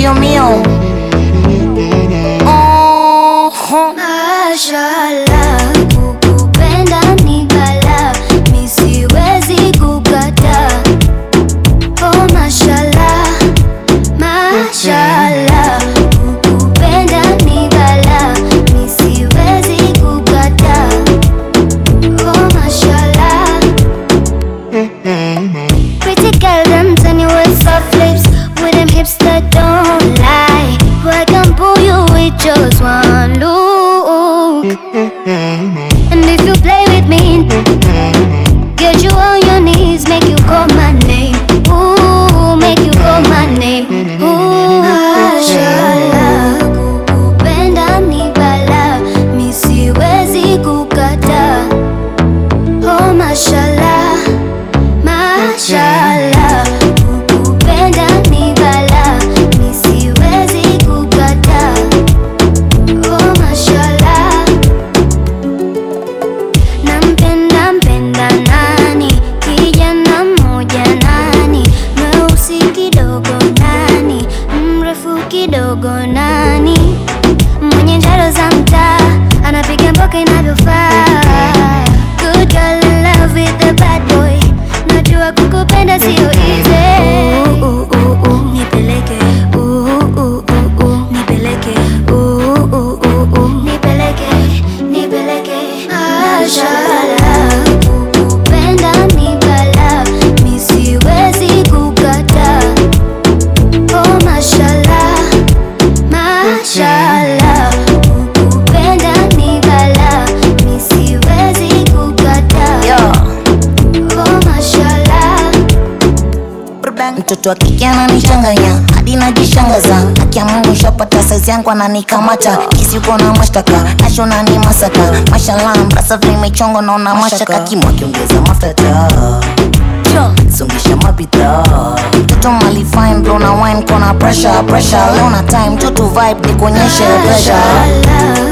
mio mio. Oh, Mashallah, kukupenda ni balaa, mi siwezi kukataa. Oh, mashallah, mashallah, kukupenda ni balaa, mi siwezi kukataa. Oh, mashallah. Pretty girl, them tiny with soft lips, with them hips that don't lie. I can pull you with just one look. And if you play with me, get you on your knees, make you call my name. Ooh, make you call my name. Ooh, mashallah, kukupenda ni balaa, mi siwezi kukataa. Oh, mashallah. Mashallah, kukupenda ni balaa, mi siwezi kukataa. Oh, mashallah. Nampenda mpenda nani? Kijana mmoja nani? Mweusi kidogo nani? Mrefu kidogo nani? Mwenye njaro za mtaa anapiga mboka inavyofaa. Good girl in love with the bad boy. Najua kukupenda sio easy. Ooh, ooh, ooh, ooh, nipeleke. Ooh, ooh, ooh, ooh, nipeleke. Ooh, ooh, ooh, ooh, nipeleke. Nipeleke. Mashallah, kukupenda ni balaa, mi siwezi kukataa. Oh, mashallah, mashallah, kukupenda ni balaa, mi siwezi kukataa. yo. Oh, mashallah. Mtoto wa kike ananichanganya hadi najishangaza, haki ya Mungu shapata saizi yangu ananikamata, kisi uko na mashtaka nashona ni masaka, mashallah mrasa vimechongo naona mashaka, kimwa kiongeza mafuta songesha mabidhaa mtoto mali fine bro na wine kona pressure pressure leo na time tu tu vibe nikuonyeshe pressure Mashallah,